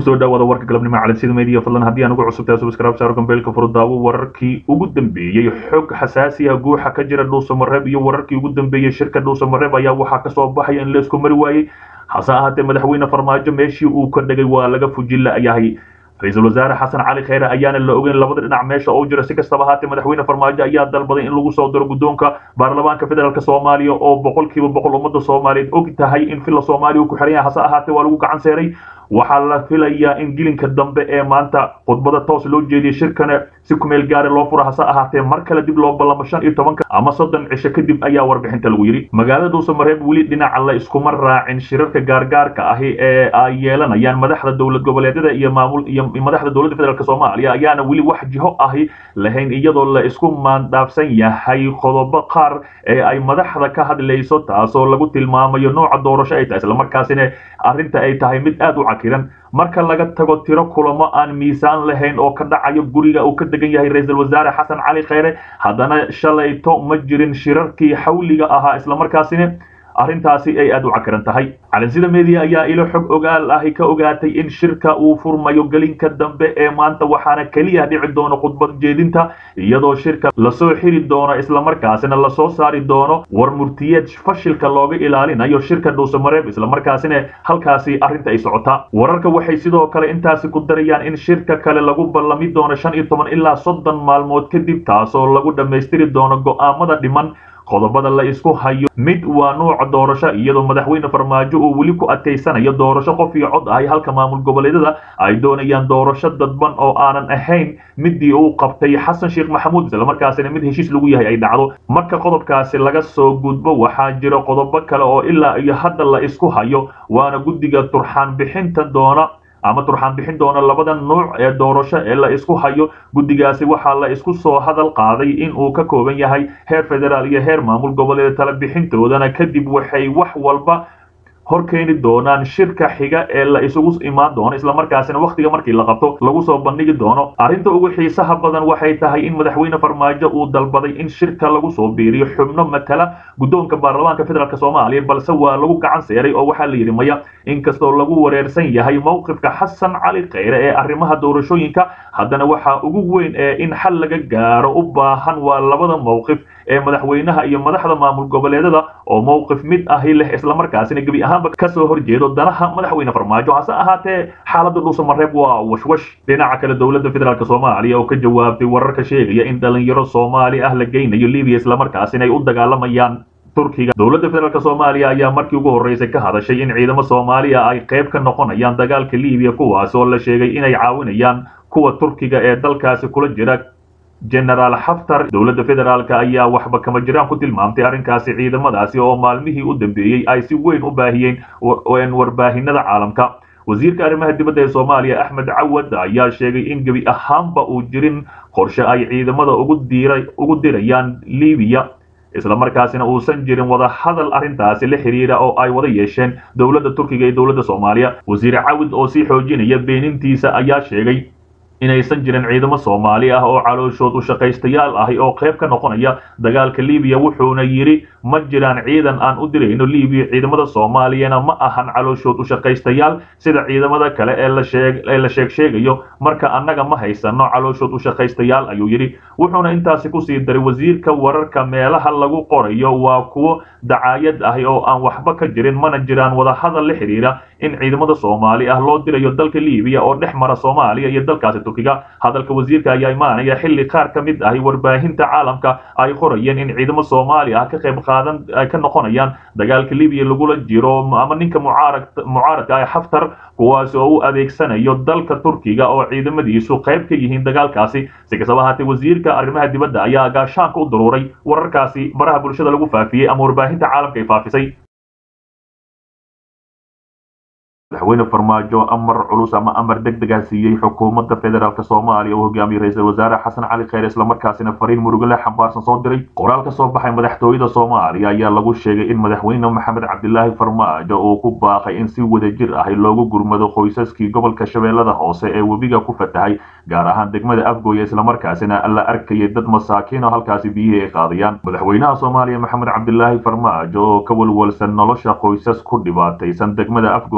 kusoo dhawaada warka galabnimo calansida media fadlan haddii aan ugu cusubtahay subscribe saaro gambeelka furudaawo wararkii ugu dambeeyey xog xasaasi ah guuxa ka jira dhuusamareeb iyo wararkii ugu dambeeyey shirka dhuusamareeb ayaa waxaa kasoo baxaya in laysku mari waayey hase ahaatee madaxweyne farmaajo meeshii uu ka dhegay waa laga fujilla yahay ra-iisul wasaare xasan cali kheyre ayaana la ogeyn labada dhinac meesha oo jira si kastaba ahaatee madaxweyne farmaajo ayaa dalbaday in lagu soo diro guddoonka baarlamaanka federaalk soomaaliya oo boqolkiiba boqol ummadda soomaaliyeed og tahay in filla soomaaliya uu ku xiran yahay hase ahaatee waa lagu gacan seeray waxaa la filayaa in gilinka dambe ee maanta khudbada toos loo jeediyay shirkana si kumeel gaara loo fura hase ahaatee mar kale dib loo ballamo shan iyo tobanka ama soddon cisho kadib ayaa warbixinta lagu yidhi magaalada dhuusamareeb weli dhinaca la iskuma raacin shirarka gaargaarka ahi ee ay yeelanayaan madaxda dowlad goboleedyada iyo maamul iyo madaxda dowladda federaalk soomaaliya ayaana weli wax jiho ahi lahayn iyadoo la isku maandhaafsan yahay qodobo qaar ee ay madaxda ka hadlayso taasoo lagu tilmaamayo nooca doorasho ay tahay islamarkaasina arrinta ay tahay mid aad u cakiran marka laga tago tiro kulamo aan miisaan lahayn oo ka dhacayo guriga uu ka degan yahay ra-iisul wasaare xasan cali kheyre haddana shalayto ma jirin shirarkii xawliga ahaa islamarkaasina arrintaasi ay aad u cakiran tahay calansida media ayaa ilo xog ogaal ahi ka ogaatay in shirka uu furmayo gelinka dambe ee maanta waxaana keliya dhici doono khudbad jeedinta iyadoo shirka lasoo xiri doono islamarkaasina lasoo saari doono war murtiyeed fashilka looga ilaalinayo shirka dhuusamareeb islamarkaasina halkaasi arrinta ay socotaa wararka waxay sidoo kale intaasi ku darayaan in shirka kale lagu ballami doono shan iyo toban ilaa soddon maalmood kadib taasoo lagu dhammaystiri doono go'aamada dhiman qodobada la isku hayo mid waa nuuca doorasho iyadoo madaxweyne farmaajo uu weli ku adkaysanayo doorasho qof iyo cod ahay halka maamul goboleedyada ay doonayaan doorasho dadban oo aanan ahayn midii uu qabtay xasan sheekh maxamuud islamarkaasina mid heshiis lagu yahay ay dhacdo marka qodobkaasi laga soo gudbo waxaa jira qodobo kale oo ilaa iyo hadda la isku hayo waana guddiga turxaan bixinta doona ama turxaan bixin doona labada nuuc ee doorasho ee la isku hayo guddigaasi waxaa la isku soo hadal qaaday in uu ka kooban yahay heer federaal iyo heer maamul goboleed tala bixintoodana kadib waxay wax walba hor keeni doonaan shirka xiga ee la isugu imaan doono islamarkaasina wakhtiga markii la qabto lagu soo bandhigi doono arrinta ugu xiisaha badan waxay tahay in madaxweyne farmaajo uu dalbaday in shirka lagu soo biiriyo xubno matala guddoonka baarlamaanka federaalk soomaaliya balse waa lagu gacan seeray oo waxaa la yidhi maya inkastoo lagu wareersan yahay mowqifka xasan cali kheyre ee arrimaha doorashooyinka haddana waxaa ugu weyn ee in xal laga gaaro u baahan waa labada mowqif ee madaxweynaha iyo madaxda maamul goboleedada oo mowqif mid ahi leh islamarkaasina gebi ahaanba kasoo horjeedo danaha madaxweyne farmaajo hase ahaatee xaaladda dhuusamareeb waa washwash dhinaca kale dowladda federaalk soomaaliya oo ka jawaabtay wararka sheegaya in dhalinyaro soomaali ah la geynayo libiya islamarkaasina ay u dagaalamayaan turkiga dowladda federaalk soomaaliya ayaa markii ugu horreysay ka hadashay in ciidamo soomaaliya ay qayb ka noqonayaan dagaalka libiya kuwaas oo la sheegay inay caawinayaan kuwa turkiga ee dalkaasi kula jira genaraal xaftar dowladda federaalk ayaa waxba kama jiraan ku tilmaamtay arrinkaasi ciidamadaasi oo maalmihii u dambeeyey ay si weyn u baahiyeen warbaahinada caalamka wasiirka arrimaha dibadda ee soomaaliya axmed cawad ayaa sheegay in gebi ahaanba uu jirin qorshe ay ciidamada ugu dirayaan libiya islamarkaasina uusan jirin wada hadal arrintaasi la xiriira oo ay wada yeesheen dowladda turkiga iyo dowladda soomaaliya wasiir cawid oo sii xoojinaya beenintiisa ayaa sheegay inaysan jirin ciidamo soomaali ah oo calooshood u shaqaystayaal ahi oo qayb ka noqonaya dagaalka libiya wuxuuna yidhi ma jiraan ciidan aan u dirayno libiya ciidamada soomaaliyana ma ahan calooshood u shaqaystayaal sida ciidamada kale ee laee la sheeg sheegayo marka annaga ma haysano calooshood u shaqaystayaal ayuu yidhi wuxuuna intaasi kusii daray wasiirka wararka meelaha lagu qorayo waa kuwo dacaayad ahi oo aan waxba ka jirin mana jiraan wada hadal la xiriira in ciidamada soomaali ah loo dirayo dalka libiya oo dhex mara soomaaliya iyo dalkaasi turkiga hadalka wasiirka ayaa imaanaya xilli qaar ka mid ahi warbaahinta caalamka ay qorayeen in ciidamo soomaali ah ka qayb qaadan ay ka noqonayaan dagaalka libiya lagula jiro ama ninka mucaarad mucaaradka ah xaftar kuwaasi oo u adeegsanayo dalka turkiga oo ciidamadiisu qayb ka yihiin dagaalkaasi si kastaba ahaatee wasiirka arrimaha dibadda ayaa gaashaanka u daruuray wararkaasi baraha bulshada lagu faafiyey ama warbaahinta caalamka ay faafisay madaxweyne farmaajo amar culus ama amar deg dega siiyey xukuumadda federaalk soomaaliya oo hogaamiyey ra-iisul wasaare xasan cali kheyre islamarkaasina fariin murugale xambaarsan soo diray qoraal ka soo baxay madaxtooyada soomaaliya ayaa lagu sheegay in madaxweyne maxamed cabdilaahi farmaajo uu ku baaqay in si wadajir ahi loogu gurmado qoysaskii gobolka shabeellada hoose ee webiga ku fatahay gaar ahaan degmada afgooya islamarkaasina la arkayay dad masaakiin oo halkaasi biyihii ay qaadayaan madaxweynaha soomaaliya maxamed cabdilaahi farmaajo oo ka walwalsan nolosha qoysas ku dhibaataysan degmada afgooye iyo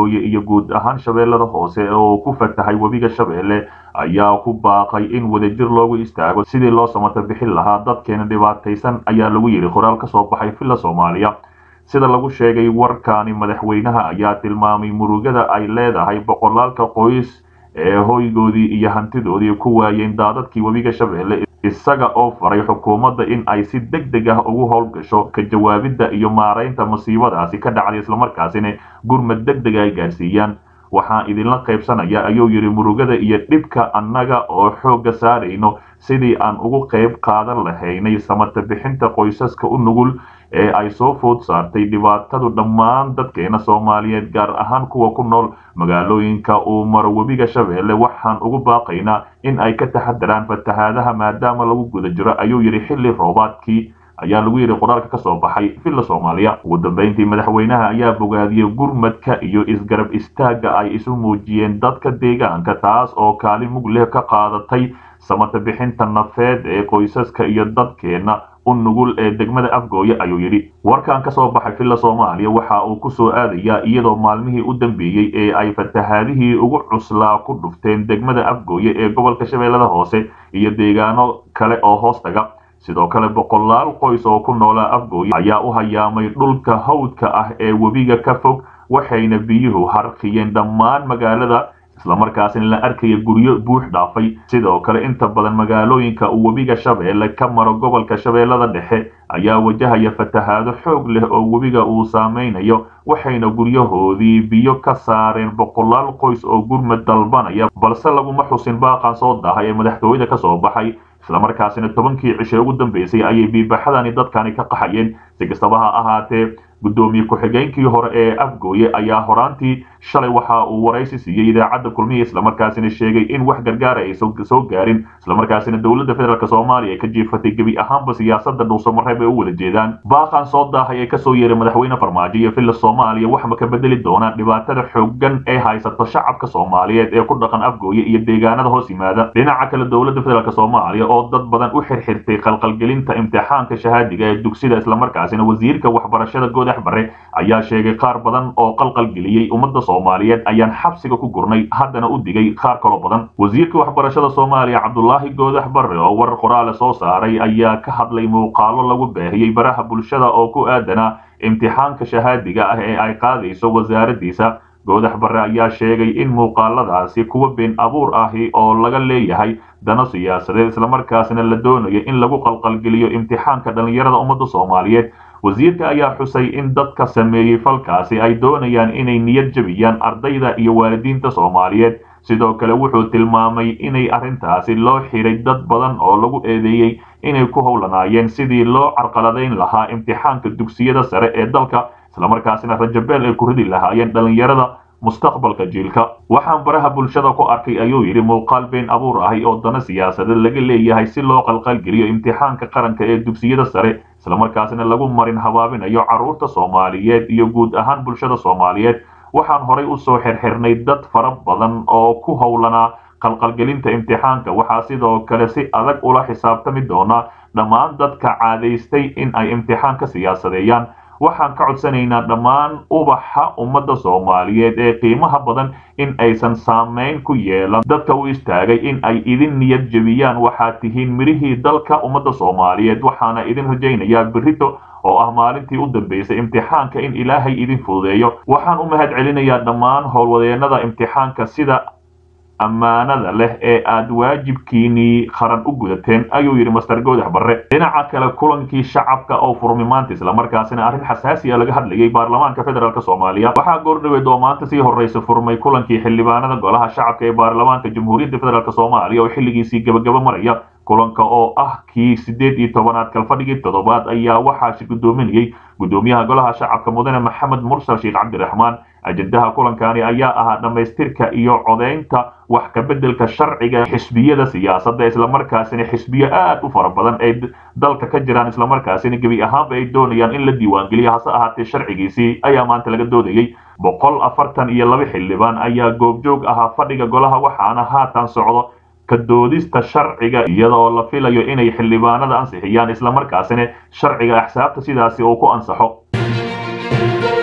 guud ahaan shabeellada hoose oo ku fatahay webiga shabeelle ayaa ku baaqay in wadajir loogu istaago sidii loo samata bixin lahaa dadkeena dhibaataysan ayaa lagu yidhi qoraal ka soo baxay villa soomaaliya sida lagu sheegay warkaani madaxweynaha ayaa tilmaamay murugada ay leedahay boqolaalka qoys ee hoygoodii iyo hantidoodii ku waayeen daadadkii webiga shabeelle isaga oo faray xukuumadda in ay si deg deg ah ugu howlgasho ka jawaabidda iyo maaraynta masiibadaasi ka dhacday islamarkaasina gurmad deg deg ay gaarsiiyaan waxaan idinla qaybsanaya ayuu yidhi murugada iyo dhibka annaga oo xoogga saarayno sidii aan ugu qayb qaadan lahaynay samata bixinta qoysaska u nugul ee ay soo food saartay dhibaatadu dhammaan dadkeena soomaaliyeed gaar ahaan kuwa ku nool magaalooyinka uu maro webiga shabeelle waxaan ugu baaqaynaa in ay ka taxadaraan fatahaadaha maadaama lagu guda jiro ayuu yidhi xilli roobaadkii ayaa lagu yidhi qoraalka ka soo baxay villa soomaaliya ugu dambeyntii madaxweynaha ayaa bogaadiyey gurmadka iyo isgarab istaagga ay isu muujiyeen dadka deegaanka taas oo kaalin mug leh ka qaadatay samata bixinta nafeed ee qoysaska iyo dadkeena u nugul ee degmada afgooye ayuu yidhi warkan ka soo baxay villa soomaaliya waxa uu ku soo aadayaa iyadoo maalmihii u dambeeyey ee ay fatahaadihii ugu cuslaa ku dhufteen degmada afgooye ee gobolka shabeellada hoose iyo deegaano kale oo hoos taga sidoo kale boqolaal qoys oo ku noolaa afgooye ayaa u hayaamay dhulka hawdka ah ee webiga ka fog waxayna biyuhu harqiyeen dhammaan magaalada islamarkaasina la arkaya guryo buux dhaafay sidoo kale inta badan magaalooyinka uu webiga shabeelle ka maro gobolka shabeellada dhexe ayaa wajahaya fatahaado xoog leh oo webiga uu saameynayo waxayna guryahoodii biyo ka saareen boqolaal qoys oo gurmad dalbanaya balse laguma xusin baaqan soo dahay ee madaxtooyada ka soo baxay islamarkaasina tobankii cishe ugu dambeysay ayay biibaxadani dadkani ka qaxayeen si kastaba ha ahaatee guddoomiye ku-xigeenkii hore ee afgooye ayaa horaantii shalay waxa uu waraysi siiyey idaacadda kulmiya islamarkaasina sheegay in wax gargaara ay soo gaarin islamarkaasina dowladda federaalk soomaaliya ay ka jiifatay gebi ahaanba siyaasada dhuusamareeb ay u wada jeedaan baaqan soo daahay ee kasoo yeeray madaxweyne farmaajo iyo villa soomaaliya waxma ka bedeli doonaan dhibaatada xoogan ee haysato shacabka soomaaliyeed ee ku dhaqan afgooye iyo deegaanada hoos yimaada dhinaca kale dowladda federaalk soomaaliya oo dad badan u xirxirtay qalqalgelinta imtixaanka shahaadiga ee dugsida islamarkaasina wasiirka waxbarashada goodax bare ayaa sheegay qaar badan oo qalqalgeliyey ummadda soomaaliyeed ayaan xabsiga ku gurnay haddana u digay qaar kaloo badan wasiirka waxbarashada soomaaliya cabdulaahi goodax bare oo warar qoraale soo saaray ayaa ka hadlay muuqaalo lagu baahiyey baraha bulshada oo ku aadanaa imtixaanka shahaadiga ah ee ay qaadayso wasaaraddiisa goodax bare ayaa sheegay in muuqaaladaasi kuwa been abuur ahi oo laga leeyahay dano siyaasadeed islamarkaasina la doonayo in lagu qalqalgeliyo imtixaanka dhallinyarada ummadda soomaaliyeed wasiirka ayaa xusay in dadka sameeyey falkaasi ay doonayaan inay niyad jebiyaan ardayda iyo waalidiinta soomaaliyeed sidoo kale wuxuu tilmaamay inay arrintaasi loo xiray dad badan oo lagu eedeeyey inay ku howlanaayeen sidii loo carqaladayn lahaa imtixaanka dugsiyada sare ee dalka islamarkaasina rajabeel ay ku ridi lahaayeen dhallinyarada mustaqbalka jiilka waxaan baraha bulshada ku arkay ayuu yidhi muuqaal been abuur ahi oo dana siyaasadeed laga leeyahay si loo qalqalgeliyo imtixaanka qaranka ee dugsiyada sare islamarkaasina lagu marin habaabinayo carruurta soomaaliyeed iyo guud ahaan bulshada soomaaliyeed waxaan horay u soo xirxirnay dad fara badan oo ku howlanaa qalqalgelinta imtixaanka waxaa sidoo kale si adag ula xisaabtami doonaa dhammaan dadka caadaystay in ay imtixaanka siyaasadeeyaan waxaan ka codsanaynaa dhammaan ubaxa ummadda soomaaliyeed ee qiimaha badan in aysan saamayn ku yeelan dadka u istaagay in ay idin niyad jebiyaan waxaad tihiin midhihii dalka ummadda soomaaliyeed waxaana idin rajaynayaa berrito oo ah maalintii u dambeysay imtixaanka in ilaahay idin fududeeyo waxaan u mahad celinayaa dhammaan howlwadeennada imtixaanka sida ammaanada leh ee aad waajibkiinii qaran u gudateen ayuu yidhi master goodax barre dhinaca kale kulankii shacabka oo furmi maanta islamarkaasina arrin xasaasi a laga hadlayay baarlamaanka federaalk soomaaliya waxaa goordhaweed oo maanta sii horreysa furmay kulankii xildhibaanada golaha shacabka ee baarlamaanka jamhuuriyadda federaalk soomaaliya oo xilligiisii gabagaba maraya kulanka oo ah kii siddeed iyo tobanaad kalfadhigii toddobaad ayaa waxaasi guddoominayey guddoomiyaha golaha shacabka mudane maxamed mursal sheekh cabdiraxmaan ajendaha kulankani ayaa ahaa dhammaystirka iyo codaynta wax ka beddelka sharciga xisbiyada siyaasadda islamarkaasina xisbiyo aad u fara badan ay dalka ka jiraan islamarkaasina gebi ahaanba ay doonayaan in la diiwaangeliyo hase ahaatee sharcigiisii ayaa maanta laga doodayey boqol afartan iyo laba xildhibaan ayaa goobjoog ahaa fadhiga golaha waxaana haatan socdo ka doodista sharciga iyadoo la filayo inay xildhibaanada ansixiyaan islamarkaasina sharciga axsaabta sidaasi uu ku ansaxo